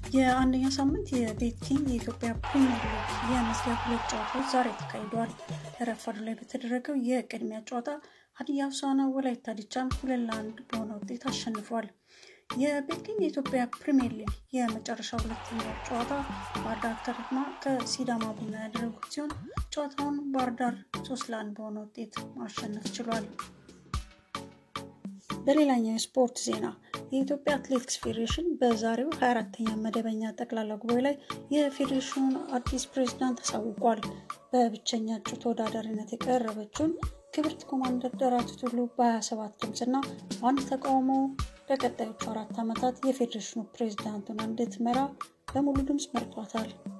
የአንደኛ ሳምንት የቤት ኪንግ የኢትዮጵያ ፕሪሚየር ሊግ የመዝጊያ ሁለት ጨዋታዎች ዛሬ ተካሂደዋል። ረፋዱ ላይ በተደረገው የቅድሚያ ጨዋታ ሀዲያ ሆሳዕና ወላይታ ዲቻን ሁለት ለአንድ በሆነ ውጤት አሸንፏል። የቤት ኪንግ የኢትዮጵያ ፕሪሚየር ሊግ የመጨረሻ ሁለተኛ ጨዋታ ባህር ዳር ከተማ ከሲዳማ ቡና ያደረጉት ሲሆን ጨዋታውን ባህር ዳር ሶስት ለአንድ በሆነ ውጤት ማሸነፍ ችሏል። በሌላኛው የስፖርት ዜና የኢትዮጵያ አትሌቲክስ ፌዴሬሽን በዛሬው 24ተኛ መደበኛ ጠቅላላ ጉባኤ ላይ የፌዴሬሽኑን አዲስ ፕሬዝዳንት አሳውቋል። በብቸኛ እጩ ተወዳዳሪነት የቀረበችውን ክብርት ኮማንደር ደራርቱ ቱሉ በ27 ድምፅና አንድ ተቃውሞ ለቀጣዮቹ አራት ዓመታት የፌዴሬሽኑ ፕሬዝዳንቱን እንድትመራ በሙሉ ድምፅ መርጧታል።